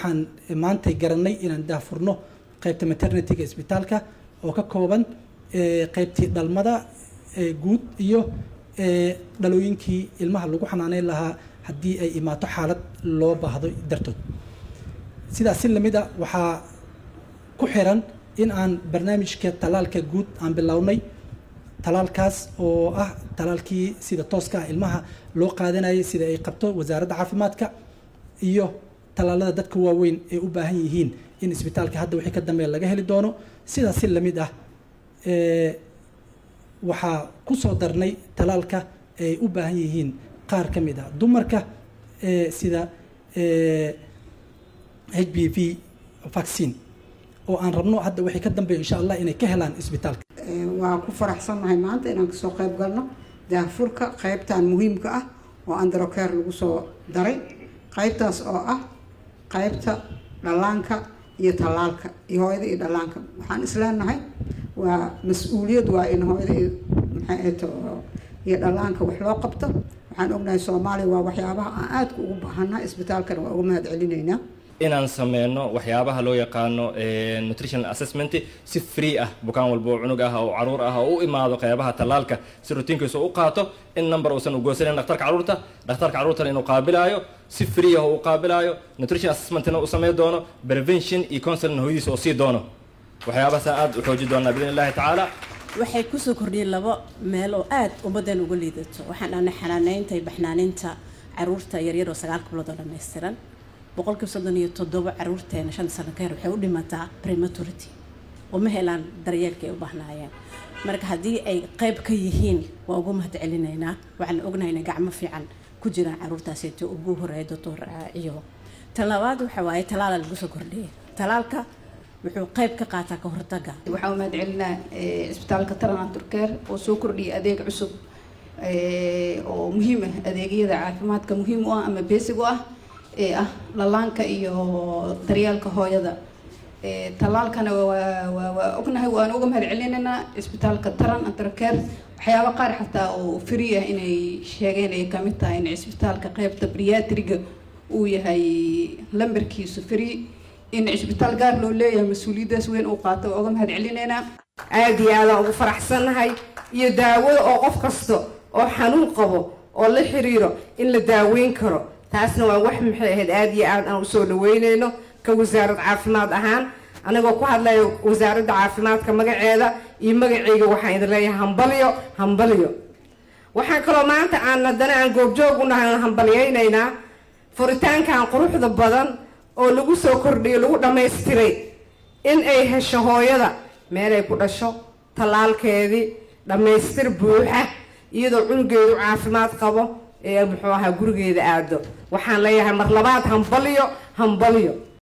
waxaan maantay garanay inaan daafurno qaybta maternityga isbitaalka oo ka kooban qaybtii dhalmada guud iyo dhalooyinkii ilmaha lagu xanaaneyn lahaa haddii ay imaato xaalad loo baahdo dartood sidaas si lamid a waxaa ku xiran in aan barnaamijka talaalka guud aan bilownay talaalkaas oo ah talaalkii sida tooska ah ilmaha loo qaadanayay sida ay qabto wasaaradda caafimaadka iyo talaalada dadka waaweyn ay u baahan yihiin in isbitaalka hadda wixii ka dambeeya laga heli doono sidaas si lamid ah waxaa ku soo darnay talaalka ay u baahan yihiin qaar ka mid ah dumarka sida h b v vaccine oo aan rabno hadda wixii ka dambeeya insha allah inay ka helaan isbitaalka waa ku faraxsannahay maanta inaan kasoo qayb galno daafurka qaybtan muhiimka ah oo androcare lagu soo daray qaybtaas oo ah qaybta dhallaanka iyo tallaalka iyo hooyada iyo dhallaanka waxaan isleenahay waa mas-uuliyad waa in hooyada iyo maxaato iyo dhallaanka wax loo qabto waxaan ognahay soomaaliya waa waxyaabaha aan aadka ugu baahannaha isbitaalkana waa uga mahad celinaynaa inaan sameyno waxyaabaha loo yaqaano nutritional assessment si free ah bukaan walba oo cunug ah oo caruur ah oo u imaado qeybaha tallaalka si rutiinkiisa u qaato in number uusan ugoosanayn dhakhtarka caruurta dhakhtarka caruurtana inuu qaabilaayo si free ah oo u qaabilaayo nutrition assessmentina uu samey doono prevention iyo counseling hooyadiisa oo sii doono waxyaabahaasaan aada u xooji doonaa biidn illahi tacaala waxay kusoo kordhiyeen laba meel oo aada ummaddan uga liidato waxaan dhahnay xanaaneynta iyo baxnaaneynta caruurta yaryar oo sagaal bilood oo dhammaystiran boqolkiiba soddon iyo toddoba caruurteena shan sano ka hor waxay u dhimataa prematurity oo ma helaan daryeelka ay u baahnaayeen marka haddii ay qayb ka yihiin waa ugu mahad celinaynaa waxaan ognahay inay gacmo fiican ku jiraan caruurtaasito ugu horeeya doctor ciyo tan labaad waxa waaye talaala lagu soo kordhiyay talaalka wuxuu qayb ka qaataa ka hortaga waxaa u mahad celinaa isbitaalka taran turkeer oo soo kordhiyay adeeg cusub oo muhiim ah adeegyada caafimaadka muhiim u ah ama beesig u ah ee ah dhallaanka iyo daryeelka hooyada tallaalkana waa ognahay waan uga mahad celinaynaa isbitaalka taran antarkeer waxyaaba qaar xataa oo free ah inay sheegeen ay kamid tahay in isbitaalka qeybta briatriga uu yahay lambarkiisu free in cisbitaal gaar loo leeyahay mas-uuliyaddaas weyn uu qaato waa uga mahad celinaynaa aada iyo aadaan ugu faraxsannahay iyo daawada oo qof kasta oo xanuun qabo oo la xiriiro in la daaweyn karo taasna waa wax maxay ahayd aada iyo aad aan usoo dhaweyneyno ka wasaarad caafimaad ahaan anigoo ku hadlaya wasaaradda caafimaadka magaceeda iyo magaceyga waxaan idin leeyahay hambalyo hambalyo waxaan kaloo maanta aan haddana aan goobjoog u nahay hambalyeynaynaa furitaankan quruxda badan oo lagu soo kordhiyo lagu dhammaystiray in ay hesho hooyada meelay ku dhasho tallaalkeedii dhammaystir buuxa iyadoo cunugeedu caafimaad qabo ee muxuu ahaa gurigeeda aado waxaan leeyahay mar labaad hambalyo hambalyo